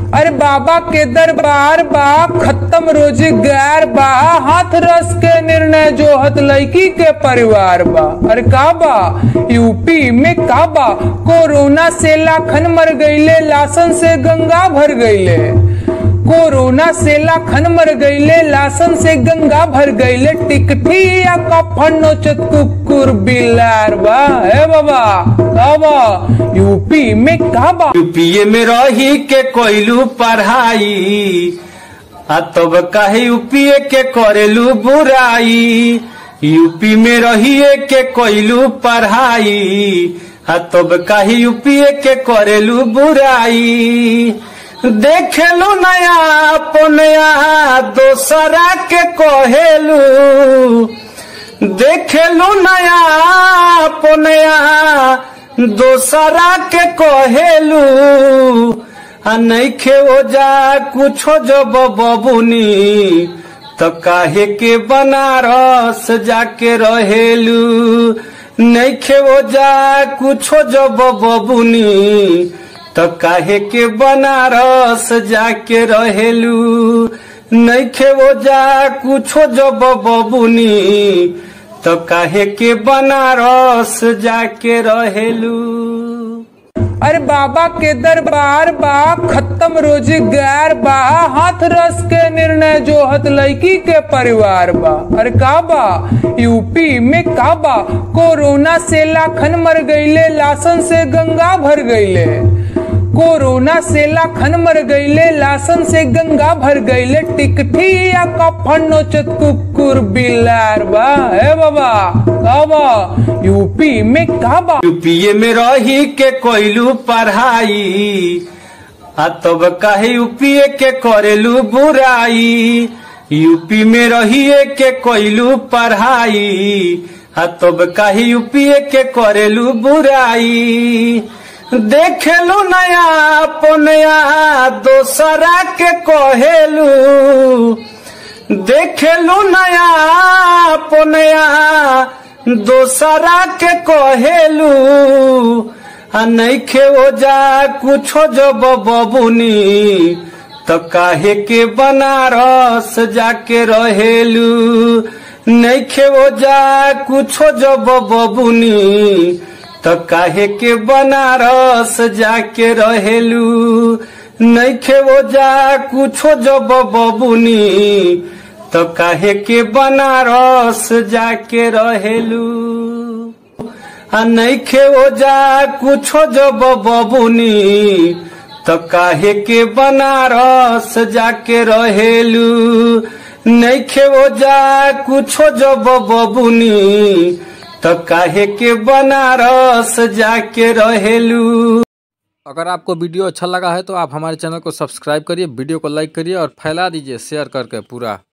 अरे बाबा के दरबार बा खत्म रोजगार बा हाथ रस के निर्णय जो हत लड़की के परिवार बा अरे का बा यूपी में का बा कोरोना से लाखन मर गईले लासन से गंगा भर गईले कोरोना से लाखन मर गईले लासन से गंगा भर गईले टिकठी या कफन नोचत कुकुर बिलार बा हे बाबा का बा यूपी में का बा यूपीए में रही के कोइलू पढ़ाई आ तब काहे यूपीए के करेलू बुराई यूपी में रहिए के कोइलू पढ़ाई आ तब काहे यूपीए के करेलू बुराई देखेलू नया अपनया दोसरा के कहेलू देखेलू नया अपनया दोसरा के कहेलू आ नइखे ओजा कुछो जब बबुनी त काहे के बनारस जाके रहेलू नइखे ओजा कुछो जब बबुनी त काहे के बनारस जाके रहेलू नइखे ओजा कुछो जब बबुनी त काहे के बनारस जाके रहेलू अरे बाबा के दरबार बा खत्म रोजगार बा हाथ रस के निर्णय जो हत लड़की के परिवार बा अरे का बा यूपी में का बा कोरोना से लाखन मर गईले लासन से गंगा भर गईले कोरोना से लाखन मर गईले लासन से गंगा भर गईले टिकठी या कफन नोचत कुकुर बिलार बा हे बाबा का बा यूपी में का बा यूपीए में रही के कोइलू पढ़ाई आ तब काहे यूपीए के करेलू बुराई यूपी में रहिए के कोइलू पढ़ाई आ तब काहे यूपीए के करेलू बुराई देखेलू नया अपनया दोसरा के कहेलू देखेलू नया अपनया दोसरा के कहेलू आ नइखे ओजा कुछो जब बबुनी त काहे के बनारस जाके रहेलू नइखे ओजा कुछो जब बबुनी त काहे के बनारस जाके रहेलू नइखे ओजा कुछो जब बबुनी त काहे के बनारस जाके रहेलू आ नइखे ओजा कुछो जब बबुनी त काहे के बनारस जाके रहेलू नइखे ओजा कुछो जब बबुनी त काहे के बनारस जाके रहेलू अगर आपको वीडियो अच्छा लगा है तो आप हमारे चैनल को सब्सक्राइब करिए वीडियो को लाइक करिए और फैला दीजिए शेयर करके पूरा